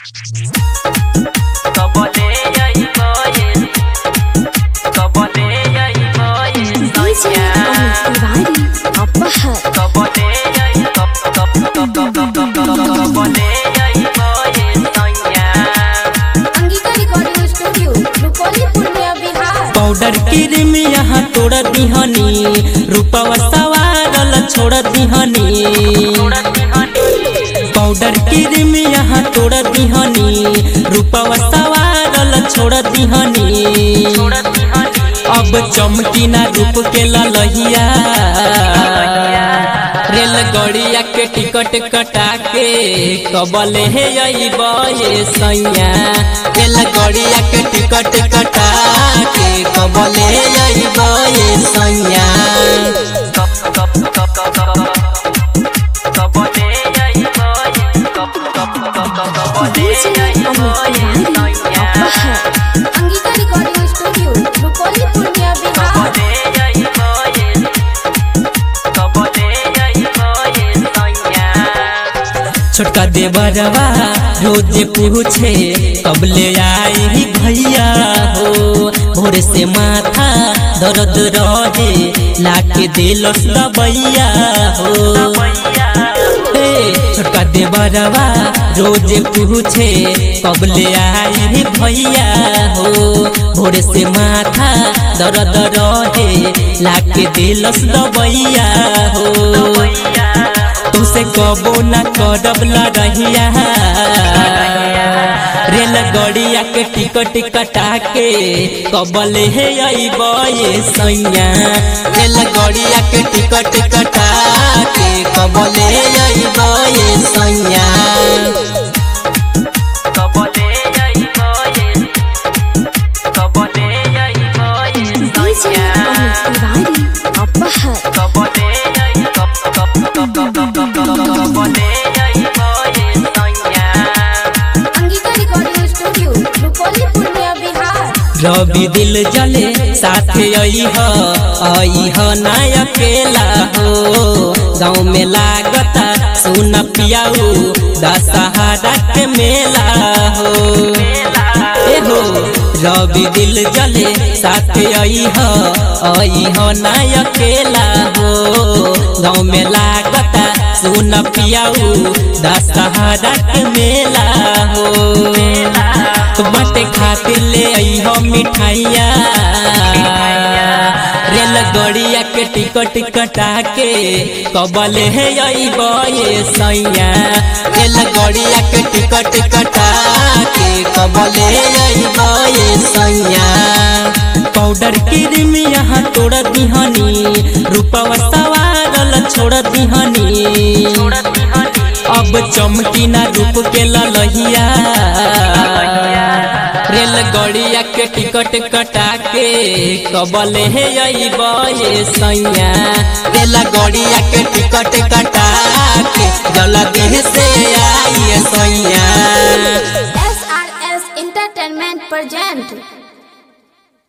DJ Amit Tiwari, Apahar. Angika recording studio Rupauli Purnia Bihar powder cream यहाँ तोड़ दिहनी रूपवा सवारल छोड़ दिहनी पाउडर क्रीम यहाँ तोड़ दिहनी रूपवा सवारल छोड़ दिहनी अब चमकी ना रूप के ललहिया रेल गड़िया के टिकट कटा के कबले हे ये सैया रेल गड़िया के टिकट कटा के कबले हे ये सैया DJ Amit Tiwari, Apahar. Angika recording studio Rupauli Purnia Bihar छोटका देवरवा रोज पूछे कब ले आई भैया हो भोर से माथा दर्द रहे लाके दिलस दबैया हो हे छोटका देवरवा रोज पूछे कब ले आई भैया हो भोर से माथा दर्द रहे लाके दिलस दबैया हो तुसे कबो न करब लड़हिया रेल गड़िया के टिकट कटा के कबल हे ये सैया रेल गड़िया के टिकट कटा के कबल हे ये सैया DJ Amit Tiwari, Apahar. Angika recording studio Rupauli Purnia Bihar रवि दिल जले साथे अइह अइह ना अकेला हो गाँव में लागता सुन पियाऊ दशहरा के मेला हो ए हो रवि दिल जले साथे अइह अइह ना अकेला हो गाँव में लागता सुन पियाऊ दशहरा के मेला हो बाटे खातिर ले आई हम मिठाइया रेल गड़िया के टिकट कटा के कबल है ये सैया रेल गड़िया के टिकट कटा के कबल है ये सैया पाउडर क्रीम यहाँ तोड़ दिहनी रूपवा सवारल छोड़ दिहनी अब चमकी ना रूप के ललहिया रेल गड़िया के टिकट कटा के कबल हे ये सैया रेल गड़िया के टिकट कटा के जल्दी से आई सैया S R S entertainment present